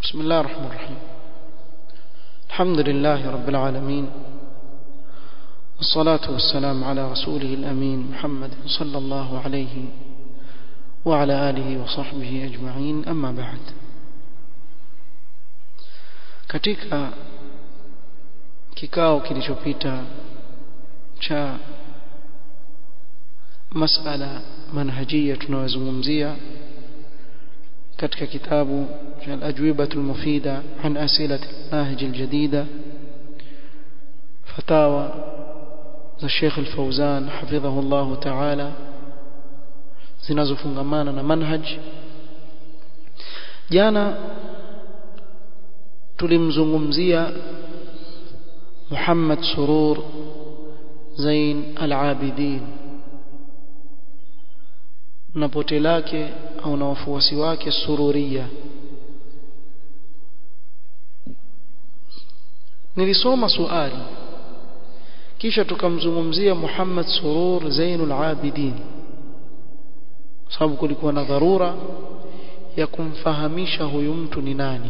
بسم الله الرحمن الرحيم الحمد لله رب العالمين والصلاة والسلام على رسوله الأمين محمد صلى الله عليه وعلى آله وصحبه أجمعين أما بعد katika kikao kilichopita cha masala manhajia tunayozungumzia katika kitabu cha al-ajwibah al-mufida an asilat al-manhaj al-jadida fatawa za Sheikh al-Fauzan hafidhahu Allah ta'ala zinazofungamana na manhaj jana tulimzungumzia Muhammad Surur Zain al-Abidin na pote lake au na wafuasi wake sururia nilisoma suali kisha tukamzungumzia Muhammad Surur Zainul Abidin sababu kulikuwa na dharura ya kumfahamisha huyu mtu ni nani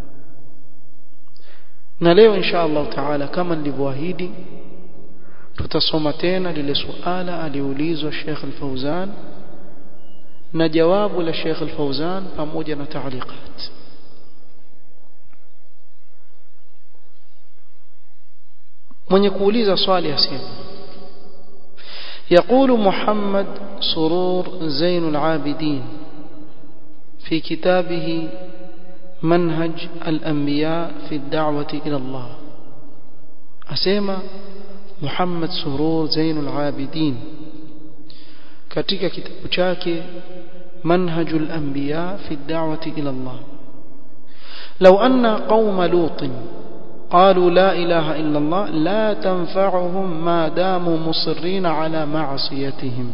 na leo insha Allah taala kama nilivyoahidi tutasoma tena lile suala aliulizwa Sheikh Al-Fauzan na jawabu la Sheikh Al-Fauzan pamoja na taaliqat mwenye kuuliza swali asema يقول محمد سرور زين العابدين في كتابه منهج الأنبياء في الدعوة إلى الله أسيما محمد سرور زين العابدين katika kitabu chake منهج الأنبياء في الدعوة إلى الله لو أن قوم لوط قالوا لا إله إلا الله لا تنفعهم ما داموا مصرين على معصيتهم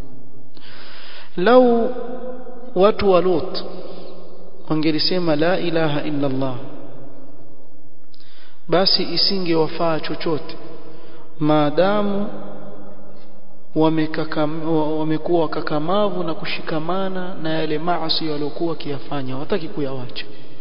لو watu Lut wangelisema la ilaha illa Allah basi isingewafaa chochote maadamu wamekuwa wakakamavu na kushikamana na yale maasi waliokuwa wakiyafanya hawataki kuyawacha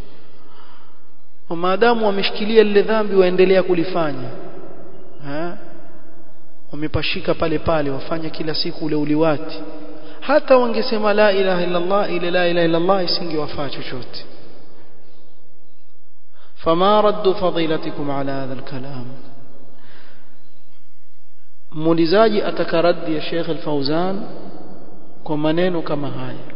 maadamu wameshikilia lile dhambi waendelea kulifanya ha? wamepashika pale pale wafanya kila siku ule uliwati hata wangesema la ilaha illa Allah ile la ilaha illa Allah isingewafaa chochote fama raddu fadilatikum ala hadha alkalam muulizaji atakaraddi ya Sheikh Al-Fauzan kwa maneno kama haya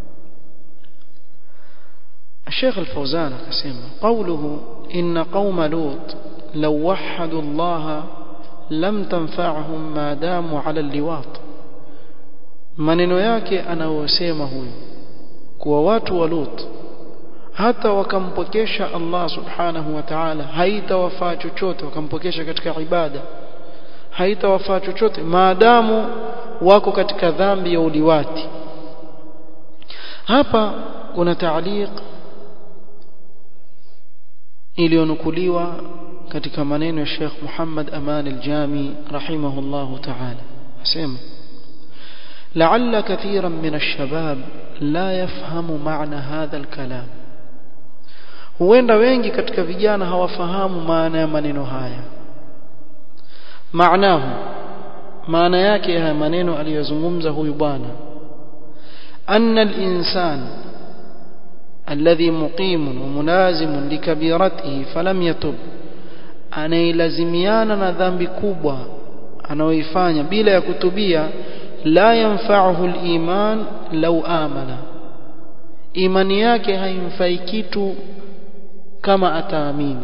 الشيخ الفوزان akasema قوله إن قوم لوط لو وحدوا الله لم تنفعهم ما داموا على اللواط maneno yake anayosema huyu kuwa watu wa Lut hata wakampokesha Allah subhanahu wa ta'ala haitawafaa chochote wakampokesha katika ibada haitawafaa chochote maadamu wako katika dhambi ya uliwati hapa kuna taaliq iliyonukuliwa katika maneno ya Sheikh Muhammad Aman al-Jami rahimahullahu ta'ala asema لعل كثيرا من الشباب لا يفهم معنى هذا الكلام huenda wengi katika vijana hawafahamu maana ya maneno haya maanahu maana yake ya maneno aliyozungumza huyu bwana anna al-insan alladhi muqimun wa munazimun likabiratihi falam yatub anailazimiana na dhambi kubwa anaoifanya bila ya kutubia la yanfa'uhu al-iman law amana imani yake haimfai kitu kama ataamini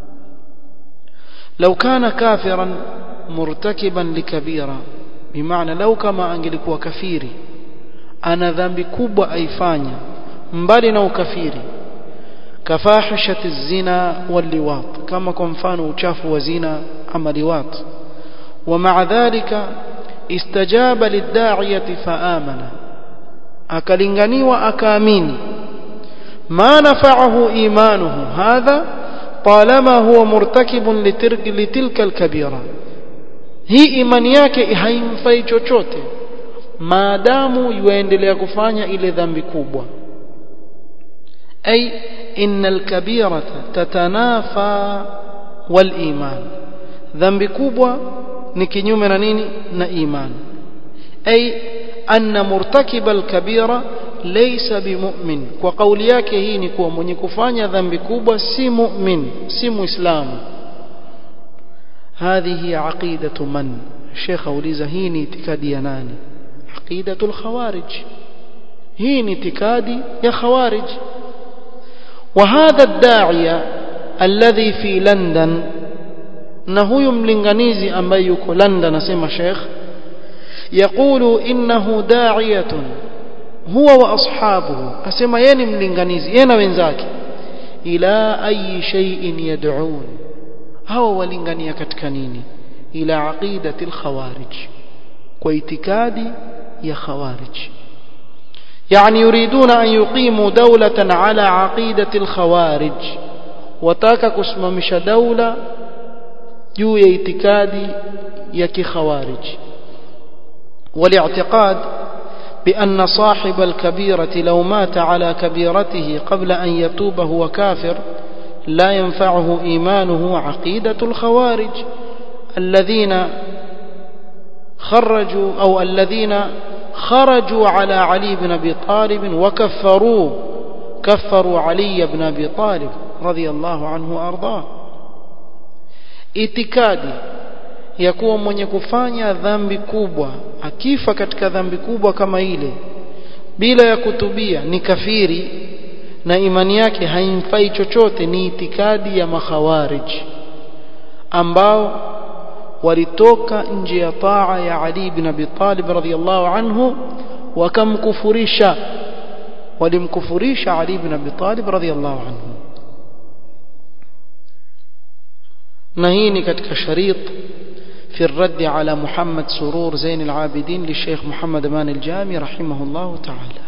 law kana kafiran murtakiban likabira bimaana lau kama angelikuwa kafiri ana dhambi kubwa aifanya mbali na ukafiri kafahishati zina waliwat kama kwa mfano uchafu wa zina ama liwat wa ma'a dhalika istajaba lid'iyati faamana akalinganiwa akaamini ma nafa'ahu imanuhu hadha طالما هو مرتكب لترك لتلك الكبيره hii imani yake haimfai chochote maadamu yuendelea kufanya ile dhambi kubwa أي إن الكبيرة تتنافى والإيمان ذنب كبوة نكنيوم نيني نا إيمان أي أن مرتكب الكبيرة ليس بمؤمن وقول yake hii ni kuwa mwenye kufanya dhambi kubwa si mu'min si muislamu هذه عقيدة من الشيخ أوليزة هي اعتقاد يناني عقيدة الخوارج هي اعتقاد يا خوارج وهذا الداعية الذي في لندن نهو ملنغنيزي أما يكو لندن سيما شيخ يقول إنه داعية هو وأصحابه أسمى ين ملنغنيزي ين وينزاك إلى أي شيء يدعون هو ولنغنية كتكنيني إلى عقيدة الخوارج واعتقاد يا خوارج يعني يريدون أن يقيموا دولة على عقيدة الخوارج وتاكا كسممش دولة juu ya itikadi ya kikhawarij والاعتقاد بأن صاحب الكبيرة لو مات على كبيرته قبل أن يتوب هو كافر لا ينفعه إيمانه عقيدة الخوارج الذين خرجوا أو الذين خرجوا على علي بن أبي طالب وكفروه كفروا علي بن أبي طالب رضي الله عنه وأرضاه itikadi ya kuwa mwenye kufanya dhambi kubwa akifa katika dhambi kubwa kama ile bila ya kutubia ni kafiri na imani yake haimfai chochote ni itikadi ya makhawarij ambao walitoka nje ya taa ya Ali ibn Abi Talib radhiyallahu anhu wakamkufurisha walimkufurisha Ali ibn Abi Talib radhiyallahu anhu na hii ni katika sharit في الرد على محمد سرور زين العابدين للشيخ محمد مان الجامي رحمه الله تعالى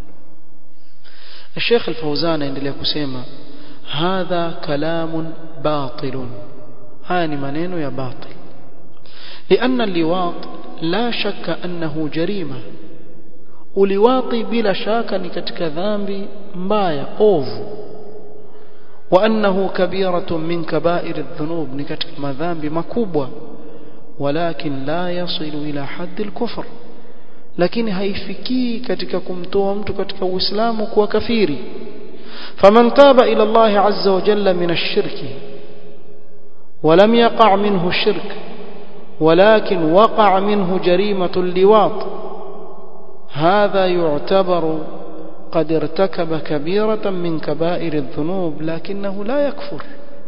الشيخ الفوزان عندما يقول هذا كلام باطل هاني منين يا باطل لأن اللواط لا شك أنه جريمة uliwati bila shaka ni katika dhambi mbaya ovu وأنه كبيرة من كبائر الذنوب نكتك مذنب مكوبة ولكن لا يصل إلى حد الكفر لكن هيفكي كتك كمتوم كتك وإسلام وكفيري فمن تاب إلى الله عز وجل من الشرك ولم يقع منه الشرك ولكن وقع منه جريمة اللواط هذا يعتبر قد ارتكب كبيرة من كبائر الذنوب لكنه لا يكفر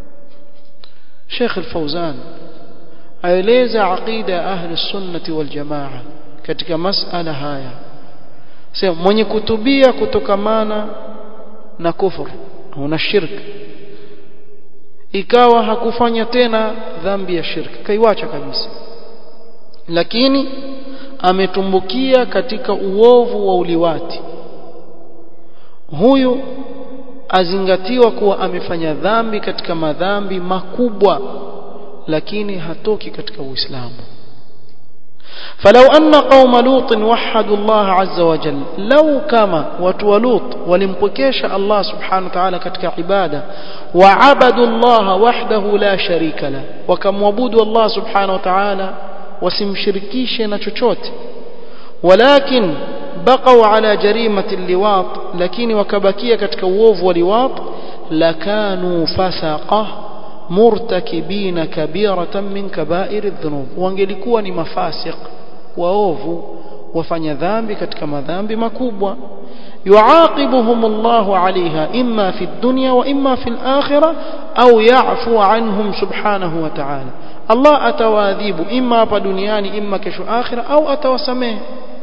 شيخ الفوزان aeleza aqida ya ahli sunnati wal jamaa katika masala haya sema mwenye kutubia kutokamana na kufur au na shirk ikawa hakufanya tena dhambi ya shirk kaiwacha kabisa lakini ametumbukia katika uovu wa uliwati huyu azingatiwa kuwa amefanya dhambi katika madhambi makubwa lakini hatoki katika uislamu فلو أن قوم لوط وحدوا الله عز وجل لو كما وتولوط ولمبكيش الله سبحانه وتعالى كتك عبادة وعبدوا الله وحده لا شريك له وكم وبودوا الله سبحانه وتعالى وسمشركيش نتشوت ولكن بقوا على جريمة اللواط لكن وكبكية كتك ووف ولواط لكانوا فسقه مرتكبين كبيرة من كبائر الذنوب wangelikuwa ni mafasiq waovu wafanya dhambi katika madhambi makubwa يعاقبهم الله عليها إما في الدنيا وإما في الآخرة أو يعفو عنهم سبحانه وتعالى الله أتواذيب إما بدنيان إما كشو آخرة أو أتوسمه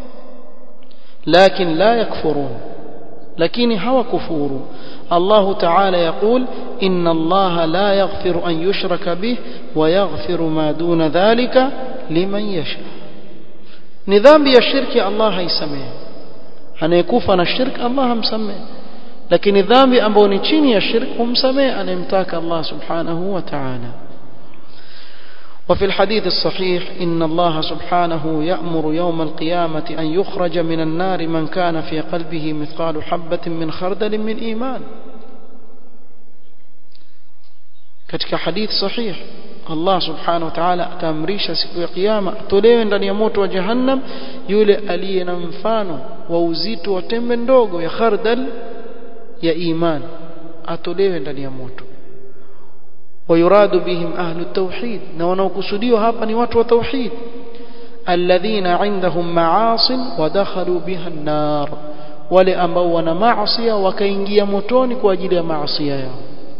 لكن لا يكفرون لكن هو كفور الله تعالى يقول إن الله لا يغفر أن يشرك به ويغفر ما دون ذلك لمن يشاء نظام الشرك الله يسميه anayekufa na shirk Allah hamsamehe lakini dhambi ambayo ni chini ya shirk humsamehe anayemtaka Allah subhanahu wa ta'ala وفي الحديث الصحيح إن الله سبحانه يأمر يوم القيامة أن يخرج من النار من كان في قلبه مثقال حبة من خردل من إيمان katika hadith sahih Allah subhanahu wa ta'ala ataamrisha siku ya kiyama atolewe ndani ya moto wa jahannam yule aliye na mfano wa uzito wa tembe ndogo ya khardal ya iman atolewe ndani ya moto ويراد بهم أهل التوحيد ونوكسديو hapa ni watu wa tauhid الذين عندهم معاص ودخلوا بها النار wale ambao wana maasi wakaingia motoni kwa ajili ya maasi yao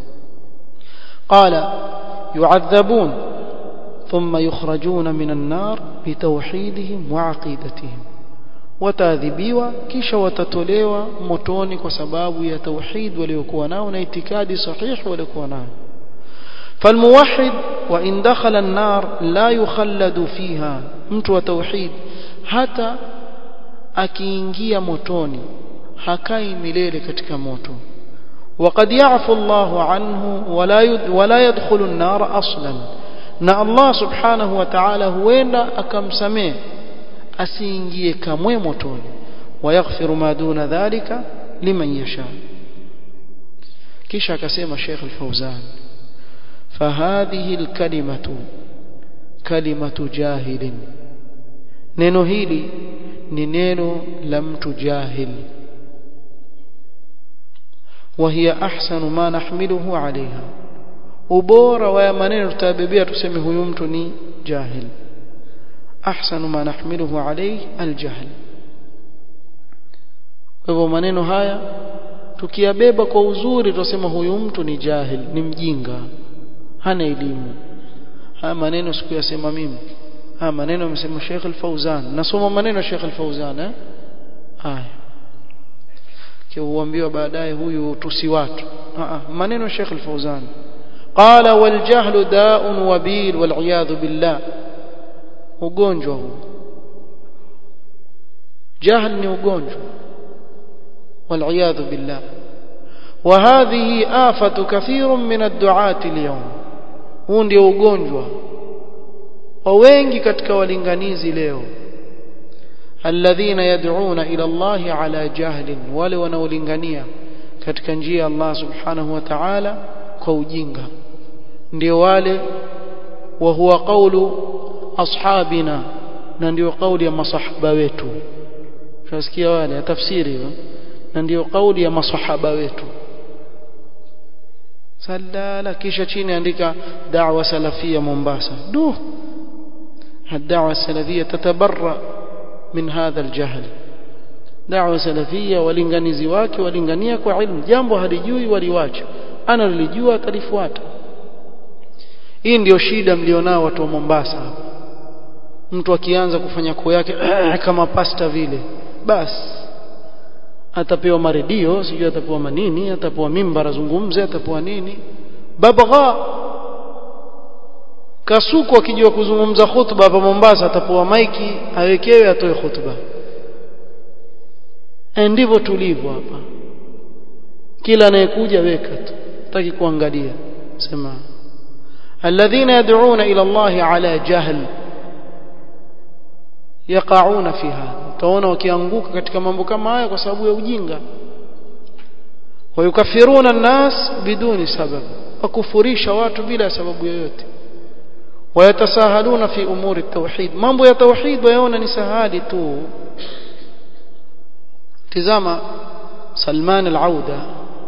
قال يعذبون ثم يخرجون من النار بتوحيدهم وعقيدتهم wataadhibiwa kisha watatolewa motoni kwa sababu ya tauhid waliokuwa nao na itikadi sahihi waliokuwa nao فالموحد وإن دخل النار لا يخلد فيها mtu wa tauhid hata akiingia motoni hakai milele katika moto وقد يعفو الله عنه ولا ولا يدخل النار اصلا na Allah subhanahu wa ta'ala huenda akamsamehe asiingie kamwe motoni wayaghfiru ma duna dhalika liman yasha kisha akasema Sheikh Al-Fauzan فهذه الكلمة كلمة جاهل neno hili ni neno la mtu jahil وهي أحسن ما نحمله عليها ubora wa maneno tutabebea tuseme huyu mtu ni jahil ahsanu ma nahmiluhu alayhi aljahl kwa hivyo maneno haya tukiyabeba kwa uzuri tutasema huyu mtu ni jahil ni mjinga hana elimu haya maneno sikuyasema mimi haya maneno amesema Sheikh Al-Fauzan nasoma maneno ya Sheikh Al-Fauzan eh haya kiuambiwa baadaye huyu tusi watu maneno ya Sheikh Al-Fauzan قال والجهل داء وبيل والعياذ بالله ugonjwa huu jahl ni ugonjwa والعياذ بالله وهذه آفة كثير من الدعاة اليوم huu ndio ugonjwa wa wengi katika walinganizi leo alladhina yad'una ila Allah ala jahlin wale wanaolingania katika njia ya Allah subhanahu wa ta'ala kwa ujinga ndio wale wa huwa qawlu ashabina na ndio kauli ya masahaba wetu tunasikia wale tafsiri hiyo na ndio kauli ya masahaba wetu salala kisha chini andika da'wa salafia Mombasa du الدعوة السلفية تتبرأ من هذا الجهل دعوة سلفية walinganizi wake walingania kwa ilmu jambo halijui waliwacha ana lilijua atalifuata hii ndio shida mlionao watu wa Mombasa mtu akianza kufanya koo yake kama pasta vile basi atapewa maredio sijui atapewa manini atapewa mimbar azungumze atapewa nini babagha kasuku akijua kuzungumza khutba hapa Mombasa atapewa maiki awekewe atoe khutba ndivyo tulivyo hapa kila anayekuja weka tu taki kuangalia sema alladhina yad'una ila Allah ala jahl yaqauna fiha utaona wakianguka katika mambo kama haya kwa sababu ya ujinga wayukafiruna an-nas biduni sabab wakufurisha watu bila sababu yoyote wayatasahaluna fi umuri at-tauhid mambo ya tauhid wayaona ni sahali tu tizama Salman al-Auda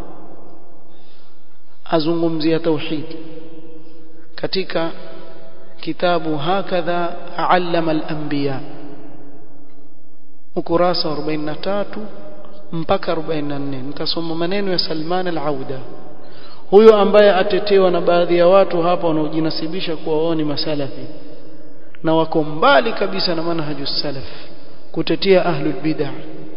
azungumzia tauhid katika kitabu hakadha allama al-anbiya ukurasa 43 mpaka 44 nitasoma maneno ya Salman al-Auda huyo ambaye atetewa na baadhi ya watu hapa wanaojinasibisha kuwa wao ni masalafi na wako mbali kabisa na manhaju salaf kutetea ahlul bid'ah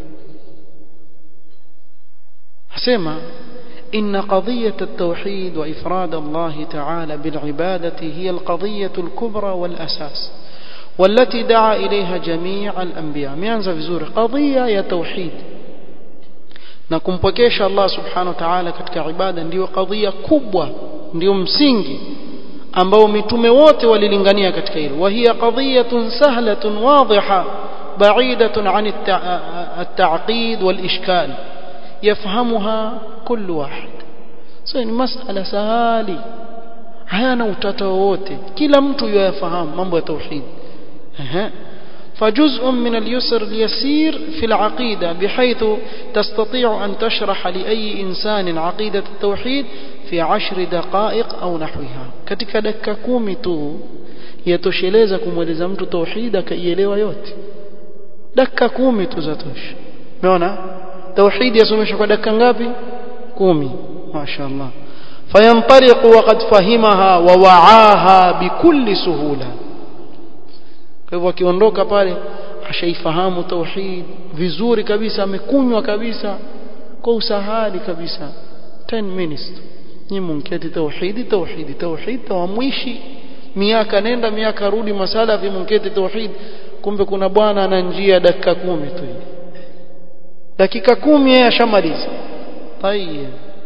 asema إن قضية التوحيد وإفراد الله تعالى بالعبادة هي القضية الكبرى والأساس والتي دعا إليها جميع الأنبياء ميانزا vizuri قضية ya توحيد na kumpokesha Allah subhanahu wa ta'ala katika ibada ndiyo kadhia kubwa ndiyo msingi ambao mitume wote walilingania katika hilo wa hiya qadhiyatun sahlatun wadhiha ba'idatun 'an at-ta'qid wal ishkal yafhamuha كل واحد so ni masala sahali hayana utata wowote kila mtu yafahamu mambo ya tauhid ehe فجزء من اليسر اليسير في العقيدة بحيث تستطيع أن تشرح لأي إنسان عقيدة التوحيد في عشر دقائق أو نحوها katika dakika kumi tu yatosheleza kumweleza mtu tauhid akaielewa yote dakika kumi tu zatosha umeona tauhid yasomeshwa kwa dakika ngapi kumi mashaallah فينطلق وقد فهمها ووعاها بكل سهوله kwa hivyo akiondoka pale ashaifahamu tauhid vizuri kabisa amekunywa kabisa kwa usahali kabisa 10 minutes ni munketi tauhidi tauhidi tauhid tawamwishi miaka nenda miaka rudi masala fi munketi tauhid kumbe kuna bwana ana njia dakika kumi tu dakika kumi yeye ashamaliza طيب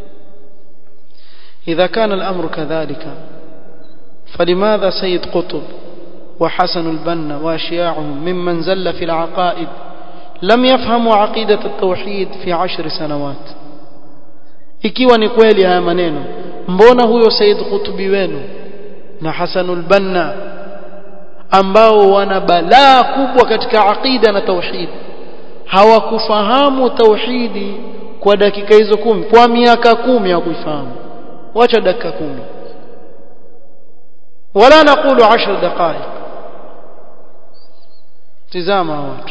إذا كان الأمر كذلك فلماذا سيد قطب وحسن البنا وأشياعهم ممن زل في العقائد لم يفهموا عقيدة التوحيد في عشر سنوات ikiwa ni kweli haya maneno mbona huyo Said Qutbi wenu na Hasanul Banna ambao wana balaa kubwa katika aqida na tauhid hawakufahamu tauhidi kwa dakika hizo kumi kwa miaka kumi hawakuifahamu wacha dakika kumi wala naqulu 10 daqaiq tizama watu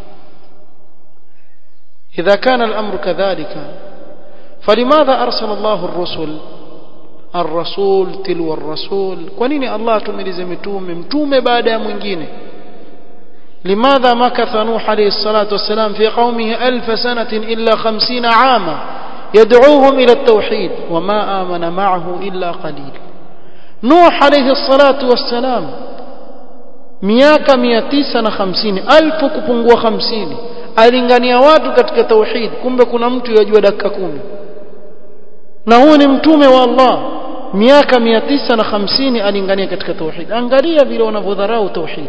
إذا كان الأمر كذلك فلماذا أرسل الله الرسل الرسول تلو الرسول كونيني الله تملز متوم متوم بعد mwingine لماذا مكث نوح عليه الصلاة والسلام في قومه ألف سنة إلا خمسين عاما يدعوهم إلى التوحيد وما آمن معه إلا قليل نوح عليه الصلاة والسلام miaka mia tisa na hamsini alfu kupungua hamsini alingania watu katika tauhid kumbe kuna mtu yajua dakika kumi na huyu ni mtume wa Allah miaka mia tisa na hamsini alingania katika tauhid angalia vile wanavyodharau tauhid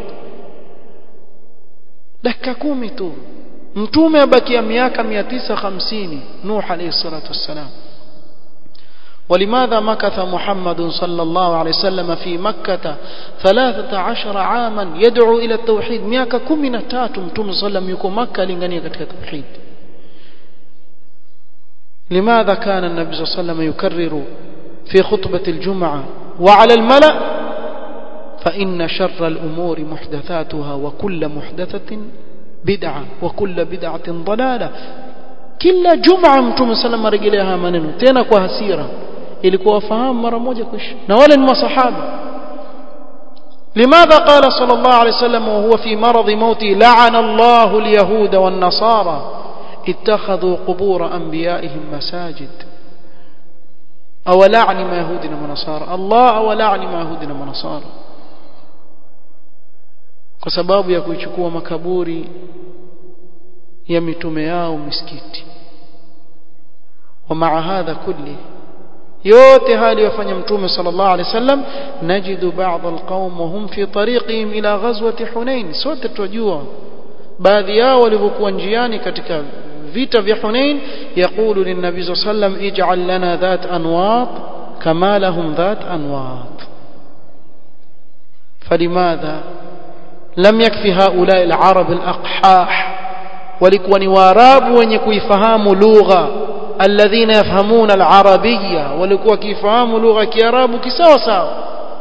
dakika kumi tu mtume abakia miaka mia tisa hamsini Nuh alayhi salatu wassalam ولماذا مكث محمد صلى الله عليه وسلم في مكة ثلاثة عشر عاما يدعو إلى التوحيد مياك كمنا تاتم تم صلى الله عليه وسلم مكة لنغنية التوحيد لماذا كان النبي صلى الله عليه وسلم يكرر في خطبة الجمعة وعلى الملأ فإن شر الأمور محدثاتها وكل محدثة بدعة وكل بدعة ضلالة kila juma mtume sallam arejelea haya maneno tena kwa hasira ilikuwa wafahamu mara moja kuishi na wale ni masahaba لماذا قال صلى الله عليه وسلم وهو في مرض موته لعن الله اليهود والنصارى اتخذوا قبور أنبيائهم مساجد أو لعن ما يهودنا ونصارى الله أو لعن ما يهودنا ونصارى kwa sababu ya kuichukua makaburi ya mitume yao misikiti ومع هذا كله yote hali yafanya mtume sallallahu alaihi wasallam najidu ba'd alqaum wahum fi tariqihim ila ghazwati hunain sote tunajua baadhi yao walivyokuwa njiani katika vita vya hunain yaqulu linnabi sallallahu alaihi wasallam ij'al lana dhat anwat kama lahum dhat anwat فلماذا لم يكفي هؤلاء العرب الأقحاح walikuwa ni waarabu wenye kuifahamu lugha alladhina yafhamuna alarabiyya walikuwa kifahamu lugha ya kiarabu kisawa sawa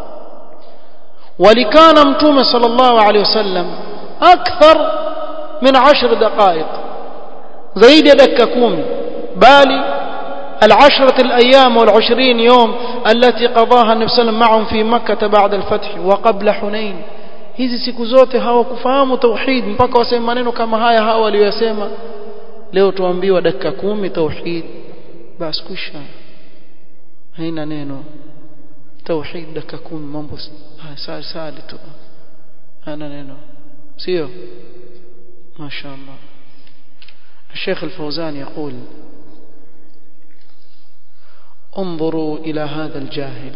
walikana mtume sallallahu alaihi wasallam akthar min 10 daqaiq zaidi ya dakika 10 bali العشرة الأيام والعشرين يوم التي قضاها النبي صلى الله عليه وسلم معهم في مكة بعد الفتح وقبل حنين hizi siku zote hawakufahamu tauhid mpaka waseme maneno kama haya hawa waliyosema leo tuambiwa dakika kumi tauhid basi kusha haina neno tauhid dakika kumi mambo sali sali tu hana neno sio ما شاء الله الشيخ الفوزان يقول انظروا إلى هذا الجاهل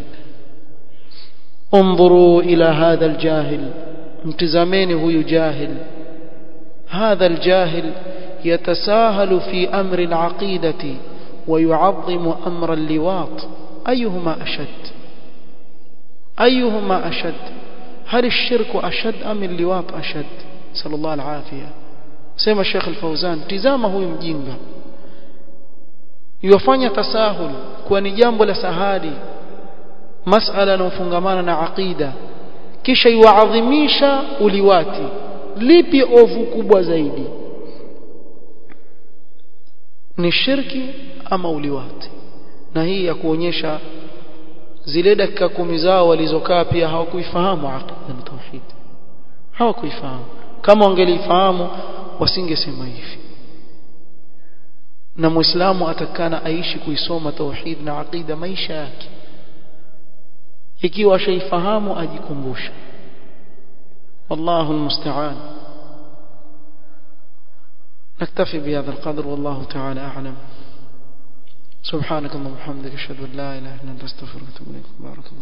انظروا إلى هذا الجاهل امتزامين هو جاهل هذا الجاهل يتساهل في أمر العقيدة ويعظم أمر اللواط أيهما أشد أيهما أشد هل الشرك أشد أم اللواط أشد صلى الله العافية سيما الشيخ الفوزان تزامه هو مجينغا yofanya tasahul kuwa ni jambo la sahali masala yanayofungamana na aqida kisha iwaadhimisha uliwati lipi ovu kubwa zaidi ni shirki ama uliwati na hii ya kuonyesha zile dakika kumi zao walizokaa pia hawakuifahamu aqida na tauhid hawakuifahamu kama wangelifahamu wasingesema hivi na muislamu atakana aishi kuisoma tauhid na aqida maisha yake ikiwa shaifahamu ajikumbusha والله المستعان نكتفي بهذا القدر والله تعالى أعلم سبحانك اللهم وبحمدك اشهد ان لا اله الا انت استغفرك واتوب اليك بارك الله